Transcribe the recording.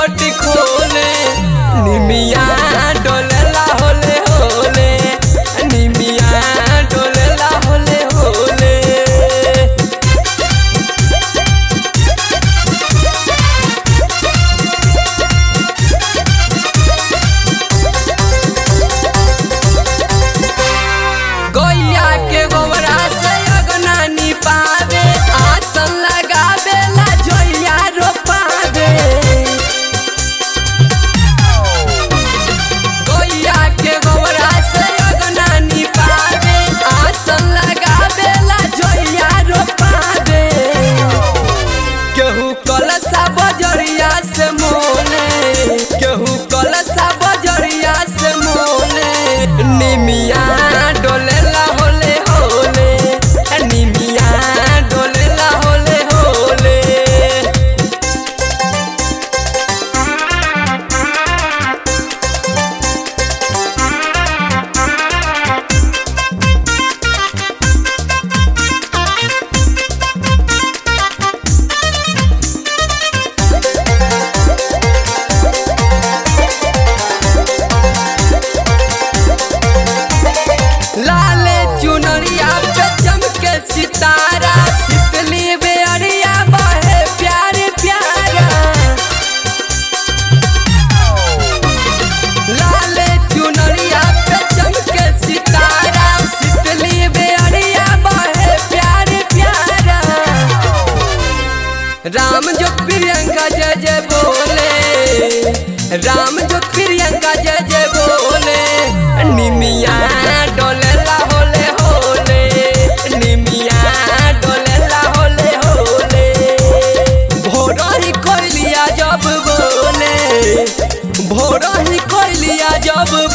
gate खोले निमिया डोलेला होले होले निमिया डोलेला होले होले गैया के गोबरा से अगना निपावे आसन लगावेला जोइया रोपावे गैया के गोबरा से अगना निपावे आसन लगावेला जोइया रोपावे केहू कलसा बजरिया से मोले केहू कलसा बजरिया से मोले निमिया डोलेला होले होले निमिया डोलेला होले होले लाले चुनरिया पे चमके सितारा शीतली बेअरिया बहे प्यारे प्यारा लाले चुनरिया पे चमके सितारा शीतली बेअरिया बहे प्यारे प्यारा राम जो प्रियंका जय जय बोले राम जो प्रियंका जय जय बोले निमिया डोलेला होले होले निमिया डोलेला होले होले भोर ही कोइलिया जब बोले भोर ही कोइलिया जब